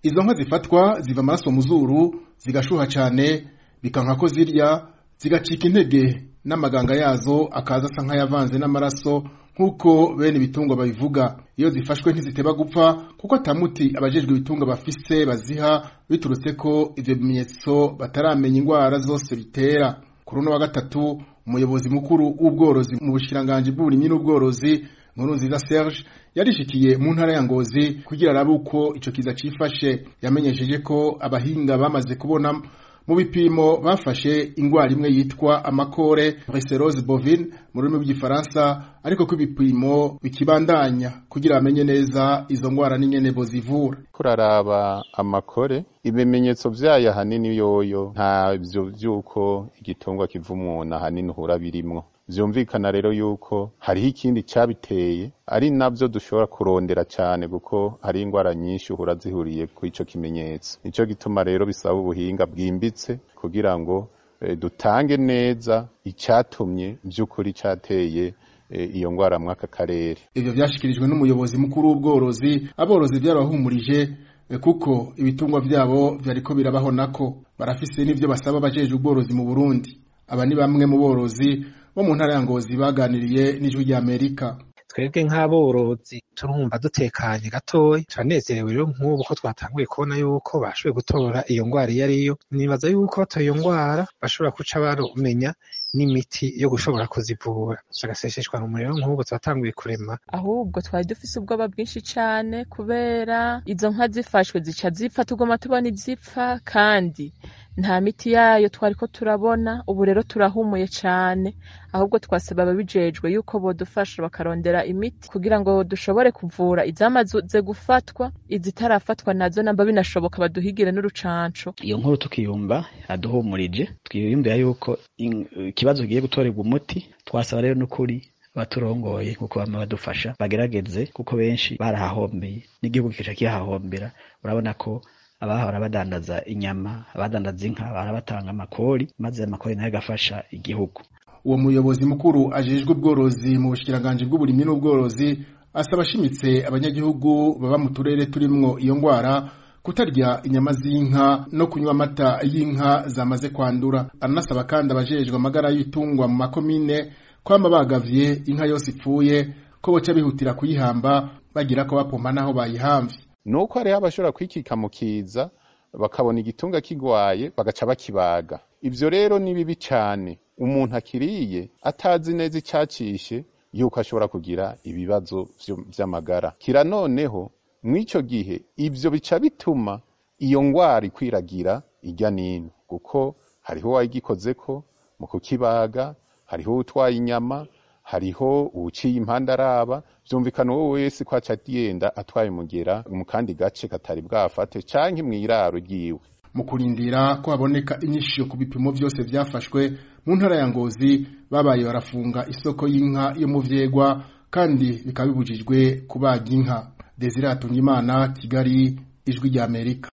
izo nka zifatwa ziva amaraso mu zuru zigashuha cane bikanka ko zirya zigacika intege n'amaganga yazo akaza asa nk'ayavanze n'amaraso nk'uko bene ibitungwa babivuga iyo zifashwe ntiziteba gupfa kuko atamuti abajejwe ibitungwa bafise baziha biturutse ko ivyo bimenyetso bataramenya ingwara zose bitera kuri uno wa gatatu umuyobozi mukuru w'ubworozi mu bushikiranganji bw'uburimyi n'ubworozi Nkurunziza Serge yarishikiye mu ntara ya Ngozi kugira arabe uko ico kiza cifashe yamenyesheje ko abahinga bamaze kubona mu bipimo bafashe ingwara imwe yitwa amakore brucellose bovine mu rurimi rw'igifaransa ariko ko ibipimo bikibandanya kugira bamenye neza izo ngwara n'ingene bozivura kuraraba amakore ibimenyetso vyayo ahanini yoyo ntavyo vy'uko igitungwa kiva umuntu ahanini uhura birimwo vyumvikana rero yuko hariho ikindi cabiteye ari navyo dushobora kurondera cane kuko hari ingwara nyinshi uhura zihuriye ku ico kimenyetso nico gituma rero bisaba ubuhinga bwimbitse kugira ngo e, dutange neza icatumye vy'ukuri cateye e, iyo ngwara mwaka karere ivyo vyashikirijwe n'umuyobozi mukuru w'ubworozi aborozi vyarabahumurije kuko ibitungwa vyabo vyariko birabaho nako barafise n'ivyo basaba abajejwe ubworozi mu Burundi aba ni bamwe mu borozi bo mu ntara ya Ngozi baganiriye n'ijwi rya Amerika twebwe nk'aborozi turumva dutekanye gatoya turanezerewe rero nk'ubu ko twatanguye kubona yuko bashoboye gutora iyo ngwara iyo ariyo nibaza yuko batoye iyo ngwara bashobora kuca barumenya n'imiti yo gushobora kuzivura agaseseshwa mu muriro nk'ubu twatanguye kurema ahubwo twari dufise ubwoba bwinshi cane kubera izo nka zifashwe zica zipfa tugoma tubona izipfa kandi nta miti yayo twariko turabona ubu rero turahumuye cane ahubwo twasaba ababijejwe yuko bodufasha bakarondera imiti kugira ngo dushobore kuvura izamaze gufatwa izitarafatwa nazo namba binashoboka baduhigire n'urucanco iyo nkuru tukiyumva aduhumurije twiyumvira yuko ikibazo kigiye gutorerwa umuti twasaba rero n'ukuri abaturongoye kuko bama badufasha bagerageze kuko benshi barahahombeye n'igihugu kica kihahombera urabona ko abahora badandaza inyama abadandaza inka barabatanga amakori maze amakori nayo agafasha igihugu uwo muyobozi mukuru ajejwe ubworozi mu bushikiranganji bw'uburimyi n'ubworozi asaba ashimitse abanyagihugu baba mu turere turimwo iyo ngwara kutarya inyama z'inka no kunywa amata y'inka zamaze kwandura aranasaba kandi abajejwe amagara y'ibitungwa mu makomine kwama bagavye inka yose ipfuye ko boca bihutira kuyihamba bagira ko bapompa naho bayihamvye nuko hariho abashobora kwikika mu kiza bakabona igitunga kigwaye bagaca bakibaga ivyo rero ni bibi cane umuntu akiriye atazi neza icacishe yuko ashobora kugira ibibazo vy'amagara kira noneho mw'ico gihe ivyo bica bituma iyo ngwara ikwiragira irya nino kuko hariho uwayigikozeko mu kukibaga hariho utwaye inyama hariho uwuciye impande araba vyumvikana uwo wese ko aca agenda atwaye umugera mu kandi gace katari bwafate canke mw'iraro ryiwe mu kurindira ko haboneka inyishisho ku bipimo vyose vyafashwe mu ntara ya Ngozi babaye barafunga isoko y'inka yo mu vyegwa kandi bikaba bibujijwe kubaga inka Desire Hatungimana Kigali ijwi rya Amerika